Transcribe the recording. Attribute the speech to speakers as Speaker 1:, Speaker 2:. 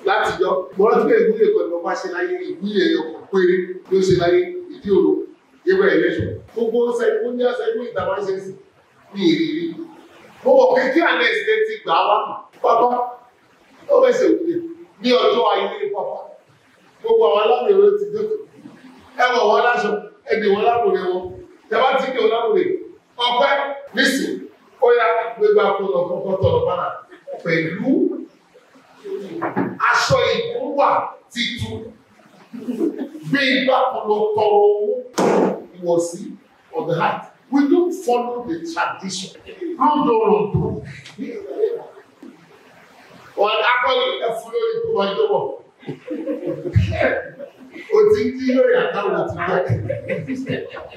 Speaker 1: láti yọ mo rántí pé ìwúlẹ̀ kan ni mo bá ṣe láyé ìwúlẹ̀ ẹ̀yọ kan péré ló ṣe láyé ìdí òru yẹ́bẹ̀ ẹ̀lẹ́sọ̀ gbogbo ọ̀sẹ̀ ó ní ọ̀sẹ̀ ìwé ìta máa ń ṣe sí ní ìrírí mo mọ̀ pé kí àná ẹ̀sìn ti gbà wá pápá ó fẹsẹ̀ òkè ní ọjọ́ ayé pápá gbogbo àwọn alámìíràn ló ti dẹ́kun ẹ wọ̀ wọ́n láṣọ ẹ dì wọ́n lábòrè wọn tẹ́wá tí kì wọ́n lábòrè ọpẹ́ nísìn ó yá gbégbá kó lọ kọ́kọ́ tọ̀rọ̀ bára pẹ̀lú aṣọ ìkúwà titun gbé igbá kan lọ tọrọ owó ìwọ̀sí of the heart we don't follow the tradition rúdòròdò wọn akọni ẹfun lórí tó máa jọ wọ o ti ń dín lórí àtàwọn ti bẹ